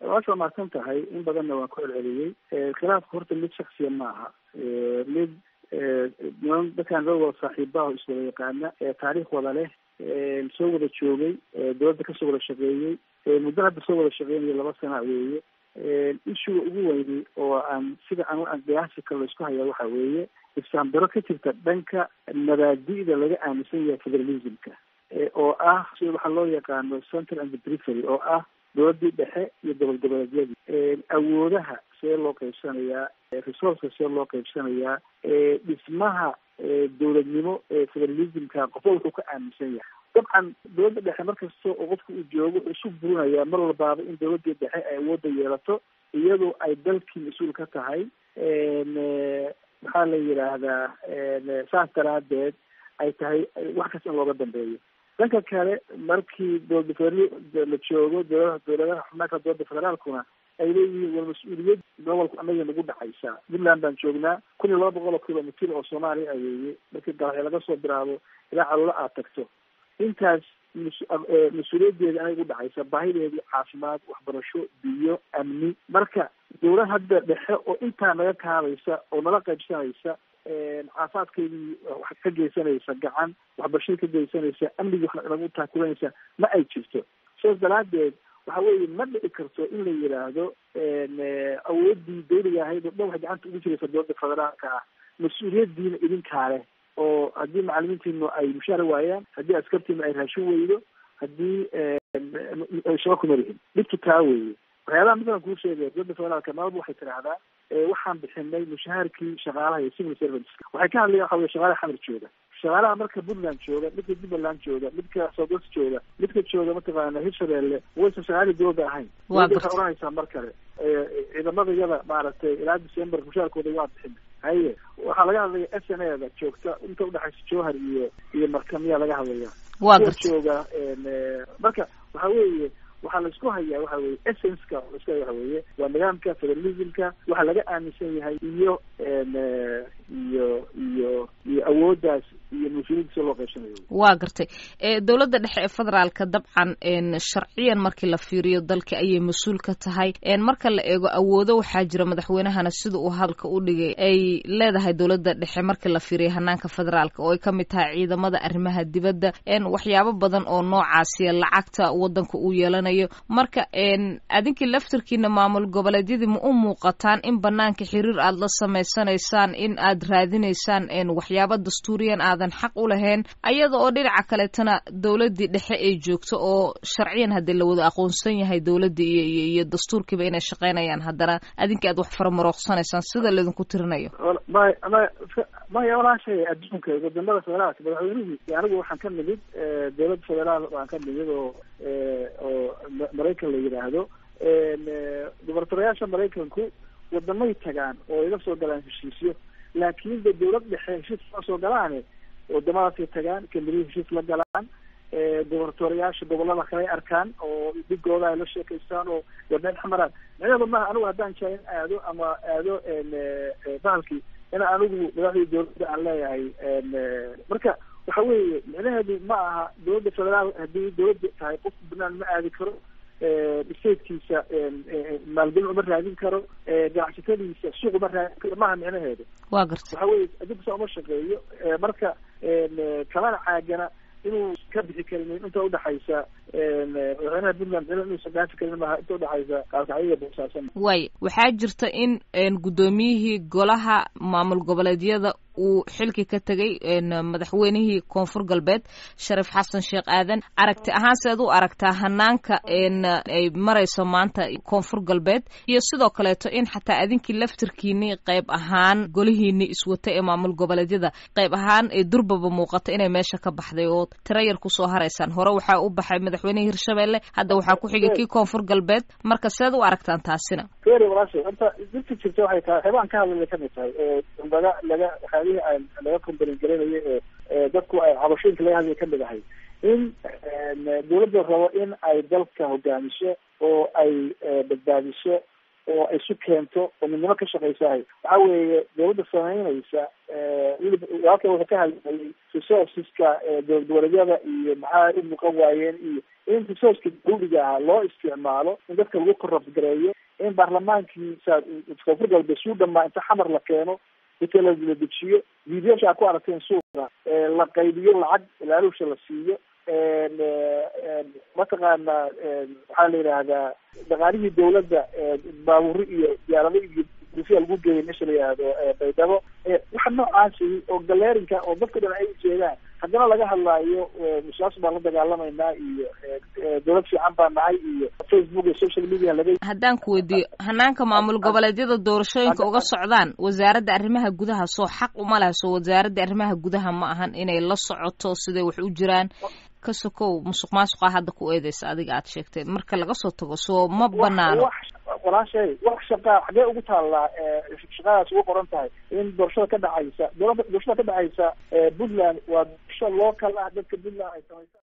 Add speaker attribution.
Speaker 1: waasha mahadsan tahay in badanna waan ku celceliyey khilaafka horta mid shaksiya ma aha mid niman dadkaan dad wada saaxiibaha iswada yaqaana taariikh wada leh soo wada joogay dowladda kasoo wada shaqeeyey muddo hadda soo wada shaqeynayo laba sana weeye ishuga ugu weyni oo aan sida aan aan qiyaasi kale laisku hayaa waxa weeye isfahamdaro ka jirta dhanka mabaadi'da laga aaminsan yahay federalismka oo ah sida waxaa loo yaqaano center and perifery oo ah dowladii dhexe iyo gobol goboleedyadii awoodaha see loo qaybsanayaa resourceka see loo qaybsanayaa dhismaha dowladnimo ee federalismka qofba wuxuu ka aaminsan yahay dabcan dowladda dhexe markasta oo qofka uu joogo wuxuu isu burinayaa mar walbaaba in dowladii dhexe ay awoodda yeelato iyadoo ay dalkii mas-uul ka tahay maxaa la yidhaahdaa saas daraadeed ay tahay wax kasta in looga dambeeyo dhanka kale markii dowlada federal la joogo dowladaha dowladaha xubnaanka dowladda federaalkuna ay leeyihiin war mas-uuliyad gobolku anaga nagu dhacaysaa puntland baan joognaa kun iyo laba boqol oo kilomitr oo soomaaliya a weeye markii galaxyo laga soo bilaabo ilaa caluula aad tagto intaas mas-uuliyaddeeda anay gu dhacaysa baahideedii caafimaad waxbarasho biyo amni marka dowlad hadda dhexe oo intaa naga kaabaysa oo nala qaybsanaysa caafimaadkeydii wax ka geysanaysa gacan waxbarashadii ka geysanaysa amnigii wax nagu taakulanaysa ma ay jirto sidaas daraadeed waxa weeye ma dhici karto in la yidhaahdo awoodii dawliga ahayd oo dhan waxay gacanta ugu jiraysa dowladda federaalka ah mas-uuliyadiina idinkaa leh oo haddii macalimiintiinu ay mushaara waayaan haddii askartiinu ay raashin weydo haddii shaba kuma lihin dhibtu taa weeye waxyaabaha midaan kuu sheegaya dowladda federaalka nabadba waxay tidhaahdaa waxaan bixinay mushaharkii shaqaalaha iyo civil servants waxay ka hadlayan waxa wey shaqaalaha xamar jooga shaqaalaha marka puntland jooga midka jubbaland jooga midka southwest jooga midka jooga mataqaana hirshabeelle waysan shaqaalii dowladda ahayn dowladda waxay oranaysaa mar kale ciidamada yada maaragtay ilaa december mushaarkooda waa bixin haye waxaa laga hadlaya s n a da joogta inta udhexaysa jowhar iyo iyo markamiyaa laga hadlaya
Speaker 2: waa
Speaker 1: kuwa
Speaker 2: garta
Speaker 1: jooga marka waxa weeye waxaa laisku hayaa waxa weye essenceka laisku haya waxa weeye waa nidaamka federalismka waxaa laga aaminsan yahay iyo iyo iyo iyo awooddaas iyo mas-uuliyadda sida loo qaybsanayo
Speaker 2: waa gartay ee dowladda dhexe ee federaalka dabcan n sharciyan markii la fiiriyo dalka ayay mas-uul ka tahay n marka la eego awoodo waxaa jira madaxweynahana sida uu hadalka u dhigay ay leedahay dowladda dhexe markii la fiiriyo hanaanka federaalka oo ay ka mid tahay ciidamada arrimaha dibadda n waxyaabo badan oo noocaasiya lacagta wadanka uu yeelanayo marka n adinkii laftarkiina maamul goboleedyadii ma u muuqataan in banaanka xiriir aad la samaysanaysaan in aad raadinaysaan n waxyaabo dastuuriyan aadan xaq u lahayn ayada oo dhinaca kaleetana dowladdii dhexe ay joogto oo sharciyan haddii la wada aqoonsan yahay dowladdii iyo iyo iyo dastuurkiiba inay shaqaynayaan haddana adinkii aad wax faramarooqsanaysaan sida laydinku tirinayo
Speaker 1: may may maya walaashay adduunka wadamada federaalka madaxweynihii anigu waxaan ka nimid dowladda federaal waan ka nimid oo oo maraykan la yidhaahdo gubernatoriyaasha maraykanku wadamay tagaan oo iga soo galaan heshiisyo laakiin de dowlad dhexe heshiis ma soo galaane wadamadaasay tagaan kamberiya heshiis la galaan gubernatoriyaasha gobolada kale arkaan oo dhigooda ay la sheekaystaan oo wadneen xamaraan micnaheedu maaha anigu haddaan jaa in aado ama aado bahalkii in anigu madaxdii dowladda aan leeyahay marka waxa weeye micnaheedu ma aha dowladda federaal haddii dowladda tahay qofku banaan ma aadi karo statekiisa maalgelin uma raadin karo ganacsatadiisa suuq uma raadin karo maaha micnaheedu
Speaker 2: waa garta
Speaker 1: waxa weye adduunka saa uma shaqeeyo marka kamana caagana inuu ka bixi karin inta udhexaysa madaxweynaha puntland inuusan dhaafi karin maaha inta udhexaysa kaalkacyiga boosaasan
Speaker 2: waay waxaa jirta in guddoomiyihii golaha maamul goboleedyada uu xilki ka tegay madaxweynihii koonfur galbeed shariif xasan sheekh aadan aragti ahaan seed u aragtaa hanaanka ay marayso maanta koonfur galbeed iyo sidoo kaleeto in xataa adinkii laftirkiinii qayb ahaan golihiinii iswata ee maamul goboleedyada qayb ahaan ee durbaba muuqata inay meesha ka baxday oo tiro yar kusoo haraysaan hore waxaa u baxay madaxweynihii hirshabelle hadda waxaa ku xigay kii koonfur galbeed marka seed u aragtaan taasina
Speaker 1: feri walaashay horta dinta jirta waxay tahay waxyaabaan ka hadlay kamid tahay oo laga laga waxyaabihii aan laga kombalin garanayo ee dadku ay cabashooyinka laga hadlaya kamid ahay in dowladda rabo in ay dalka hogaamiso oo ay badbaadiso oo ay isu keento oo midnimo ka shaqaysahay waxa weeye dowladda samaynaysa weliba walka wuxuu ka hadlayay resourceska dowlad goboleedyada iyo maxaa u muuqan waayeen iyo in resourceka dawliga ah loo isticmaalo in dadka lagu korabgareeyo in baarlamaankii koonfur galbeed suu dhamaa inta xamar la keeno inta la dejiyo videosha a ku aragteen suuqa la qaybiyo lacag ilaalusha la siiyo mataqaana waxaa la yidhaahdaa dhaqaalihii dawladda baaburi iyo diyaarado iyo dufiya lagu geeyay meesha la yihahdo baydhabo waxa noocaasi oo galeerinka oo dadka dhan ay ujeedaan haddana laga hadlaayo musaas baan la dagaalamaynaa iyo dawlad fiican baa nahay iyo facebook iyo social media laga
Speaker 2: haddaan ku weydiiyo hanaanka maamul goboleedyada doorashooyinka uga socdaan wasaaradda arrimaha gudaha soo xaq uma laha soo wasaaradda arrimaha gudaha ma ahan inay la socoto siday wax u jiraan ka sokow musuq maasuqa hadda ku eedeysa adiga aad sheegtay marka laga soo tago soo ma banaano
Speaker 1: walaashay wax shaqaa xagee ugu taallaa shaqadaas ugu qoran tahay in doorashada ka dhacaysa doorashada ka dhacaysa puntland waa doorasho local ah dadka puntland ay samaysa